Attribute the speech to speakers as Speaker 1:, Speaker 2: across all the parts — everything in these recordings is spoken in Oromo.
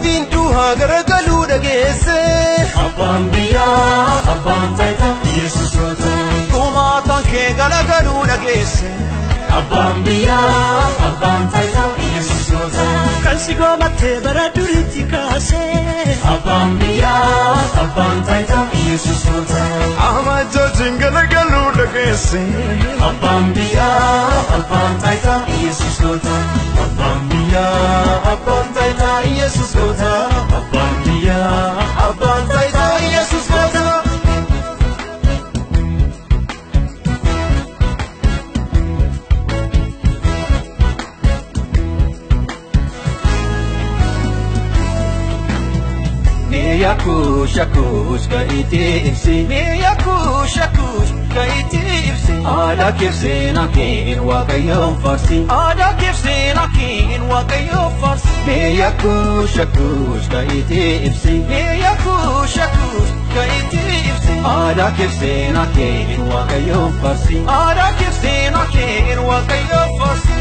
Speaker 1: Mootiin duhaa garagaluu dhageesse.
Speaker 2: Abbaan biyyaa abbaan taayitaa Yesuus yoo ta'u.
Speaker 1: Kumaataan kee galagaluu dhageesse.
Speaker 2: Abbaan biyyaa abbaan taayitaa Yesuus yoo ta'u.
Speaker 3: Kan si goomattee bara duriitti kaasee.
Speaker 2: Abbaan biyyaa abbaan taayitaa Yesuus yoo ta'u.
Speaker 1: Amajjootiin galagaluu dhageesse.
Speaker 2: Abbaan biyyaa abbaan taayitaa Yesuus yoo ta'u. Abbaan biyyaa abbaan taayitaa Yesuus yoo ta'u. Abbaan biyyaa
Speaker 1: Abbaan taayitaa Yesuus goota.
Speaker 4: Miya kuusha kuuska itti ibsi.
Speaker 1: Miya kuusha kuuska itti ibsi.
Speaker 4: Aadaa keessa keen waaqayyoon farsi.
Speaker 1: Aadaa keessa keen waaqayyoo farsi.
Speaker 4: Miya kuusha kuuska itti ibsi.
Speaker 1: Miya kuusha kuuska itti ibsi.
Speaker 4: Aadaa keessa keen waaqayyoon farsi.
Speaker 1: Aadaa keessa keen waaqayyoo farsi.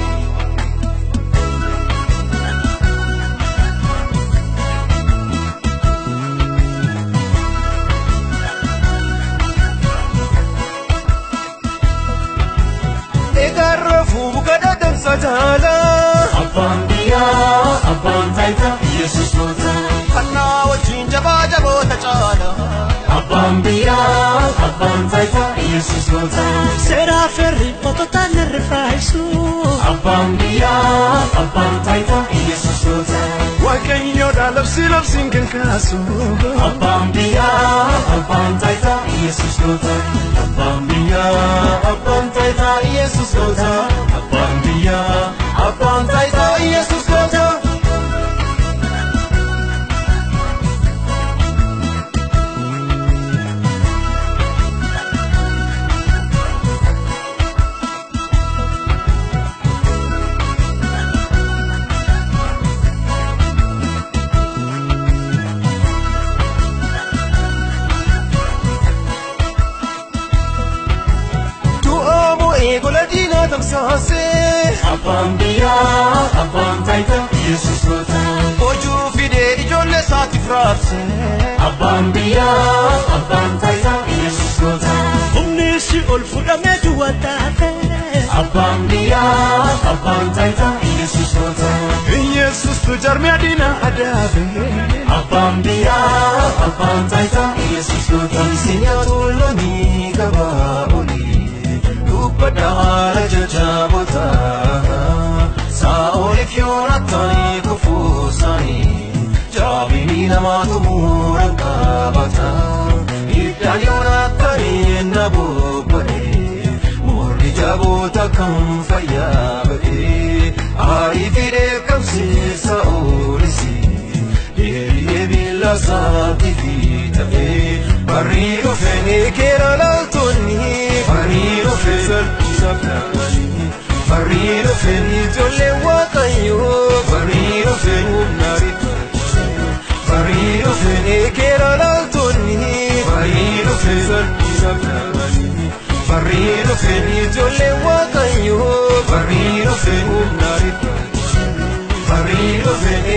Speaker 1: Egarra fuuka dadamsa jaalaa.
Speaker 2: abbaan biyyaa abbaan taayitaa Yesuus yoo ta'u.
Speaker 1: Kannaa wajjin jabaa jaboota caala.
Speaker 2: Abbaan biyyaa abbaan taayitaa Yesuus yoo ta'u.
Speaker 3: Seeraa firri mototaan irri faayisu.
Speaker 2: Abbaan biyyaa abbaan taayitaa Yesuus yoo ta'u.
Speaker 1: Waaqayyoodha labsi labsiin kan kaasu.
Speaker 2: Abbaan biyyaa abbaan taayitaa Yesuus yoo ta'u. Abbaan biyyaa abbaan taayitaa Yesuus yoo ta'u. Abbaan biyyaa
Speaker 1: Abbaan taayitaa Yesuus goota. Du'aamoo eegola diinaa tamsaasee.
Speaker 2: abbaan biyyaa abbaan taayitaa Yesuus yoo ta'u.
Speaker 1: Hojuu fidee ijoollee isaatiif raarsee.
Speaker 2: Abbaan biyyaa abbaan taayitaa Yesuus yoo ta'u.
Speaker 3: Humni si ol fudhamee duwwaa taate.
Speaker 2: Abbaan biyyaa abbaan taayitaa Yesuus yoo ta'u.
Speaker 1: Yesuus tu jarmee diinaa adaabe.
Speaker 2: Abbaan biyyaa abbaan taayitaa Yesuus yoo ta'u.
Speaker 1: Sinyaatu loonii gabaa olii. Dubbadda haala jajjaboota. Saa'oliif Yoonaataanii kufuu isaanii. Jaabinii namaatu muuraan qabata. Iddaan Yoonaataanii na bobba'ee. Morri jaboota kan fayyaa ba'ee. Aarii fidee qabsiisa oolisi. Deebi'ee miila isaatti fi ta'ee. Barrii dhufee ni keera laaltonni. Barrii dhufee salphisa filanii. Barrii dhufee ni ijoollee waaqayyoo. Barrii dhufee humna rifaachuu. Barrii dhufee ni keera laaltonni. Barrii dhufee salphisa filanii. Barrii dhufee ni ijoollee waaqayyoo. Barrii dhufee humna rifaachuu. Barrii dhufee